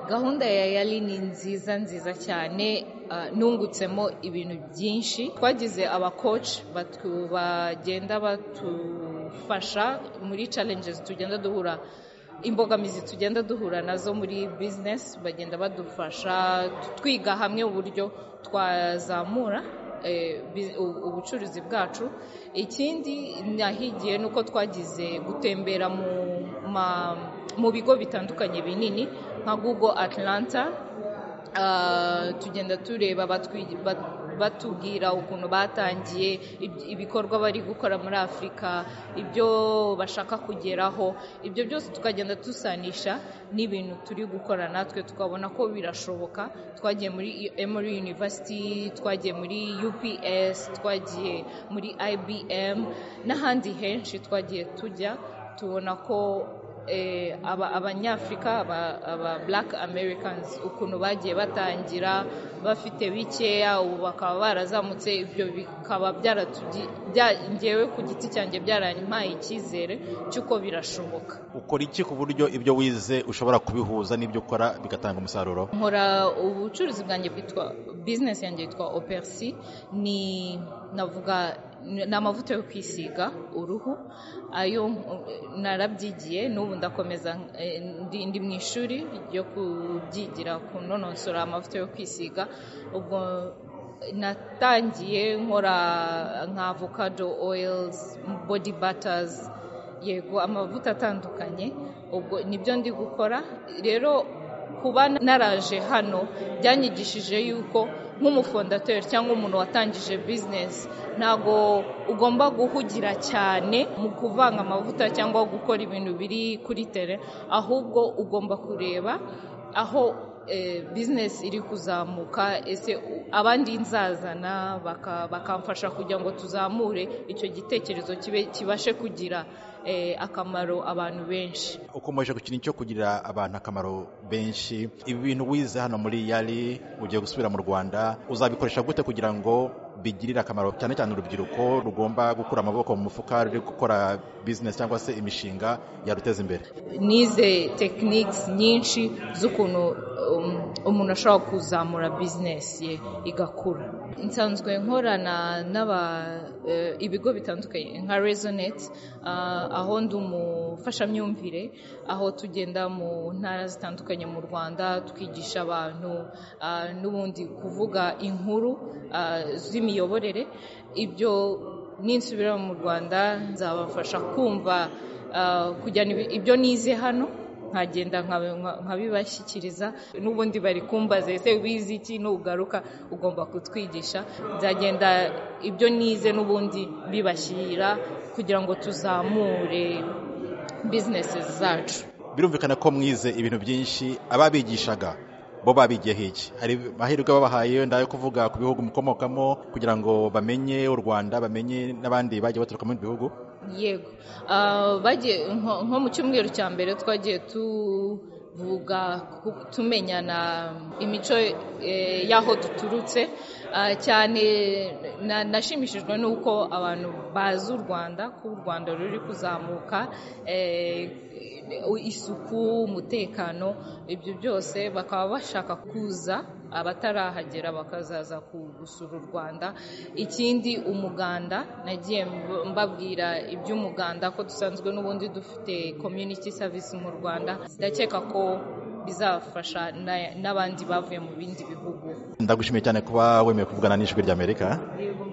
gahunda ya yali ni nziza nziza cyane ah, nungutsemo ibintu byinshi twagize abakoci batu- bagenda batufasha muri challenges tugenda duhura imbogamizi tugenda duhura nazo muri business bagenda badufasha twiga hamwe uburyo twazamura eh, bi- u- ubucuruzi bwacu ikindi nahigiye ni uko twagize gutembera mu ma- mu bigo bitandukanye binini nka google atlanta Ah, tugenda tureba batwi- bat- batubwira ukuntu batangiye ib- ibikorwa bari gukora muri afurika ibyo bashaka kugeraho ibyo byose tukagenda dusanisha n'ibintu turi gukora natwe tukabona ko birashoboka twagiye muri emory university twagiye muri ups twagiye muri ibm n'ahandi henshi twagiye tujya tubona ko eh, aba- abanyafurika aba, aba black americans ukuntu bagiye batangira bafite bikeya ubu bakaba barazamutse ibyo bikaba byaratugi- bya- njyewe ku giti cyanjye byarampaye icyizere cy'uko birashoboka ukora iki ku buryo ibyo wize ushobora kubihuza n'ibyo ukora bigatanga umusaruro nkora ubucuruzi bwanjye bwitwa business yanjye yitwa opersi ni navuga ni amavuta yo kwisiga uruhu ayo eh, narabyigiye n'ubu ndakomeza eh, ndi, ndi mu ishuri ryo kubyigira kunonosora amavuta yo kwisiga ubwo natangiye nkora nka avocado oils body butters yego amavuta atandukanye ubwo nibyo ndi gukora rero kuba naraje hano byanyigishije yuko nk'umufondateri cyangwa umuntu watangije bizinesi ntabwo ugomba guhugira cyane mu kuvanga amavuta cyangwa gukora ibintu biri kuri tere ahubwo ugomba kureba aho eh, business iri kuzamuka ese u- abandi nzazana baka- bakamfasha kugira ngo tuzamure icyo gitekerezo kibe kibashe kugira eh, akamaro abantu benshi ukomeje gukina icyo kugirira abantu akamaro benshi ibi bintu wize hano muri yari ugiye gusubira mu rwanda uzabikoresha gute kugira ngo bigirire akamaro cyane cyane urubyiruko rugomba gukura amaboko mu mufuka ruri gukora bizinesi cyangwa se imishinga yaruteza imbere nize tekiniki nyinshi z'ukuntu um, umuntu ashobora kuzamura bizinesi ye igakura nsanzwe nkorana n'aba eh, ibigo bitandukanye nka resonet ah, aho ndi umufashamyumvire aho tugenda mu ntara zitandukanye mu rwanda twigisha abantu ah, n'ubundi kuvuga inkuru ah, z'imiyoborere ibyo ninsubira mu rwanda nzabafasha kumva Uh, kujyana ibi- ibyo nize hano nkagenda nkabi- nka- nkabibashyikiriza n'ubundi bari kumbaza ese wize iki nugaruka ugomba kutwigisha nzagenda ibyo nize n'ubundi bibashyira kugira ngo tuzamure bizinesi zacu birumvikana ko mwize ibintu byinshi ababigishaga bo babigiye hiki hari amahirwe babahaye wenda yo kuvuga ku bihugu mukomokamo kugira ngo bamenye u rwanda bamenye n'abandi bagiye baturuka mu bindi bihugu yego Ah, bagiye nko nko mu cyumweru cya mbere twagiye tuvuga ku- tumenyana imico eh, y'aho duturutse Ah, cyane na- nashimishijwe n'uko abantu bazi u rwanda ko u rwanda ruri kuzamuka eh, isuku umutekano ibyo byose bakaba bashaka kuza abatarahagera bakazaza ku- gusura u rwanda ikindi umuganda nagiye mb- mbabwira iby'umuganda ko dusanzwe n'ubundi dufite community service mu rwanda ndakeka ko bizafasha na- n'abandi bavuye mu bindi bihugu ndagushimiye cyane kuba wemeye kuvugana n'ijwi ry'amerika yego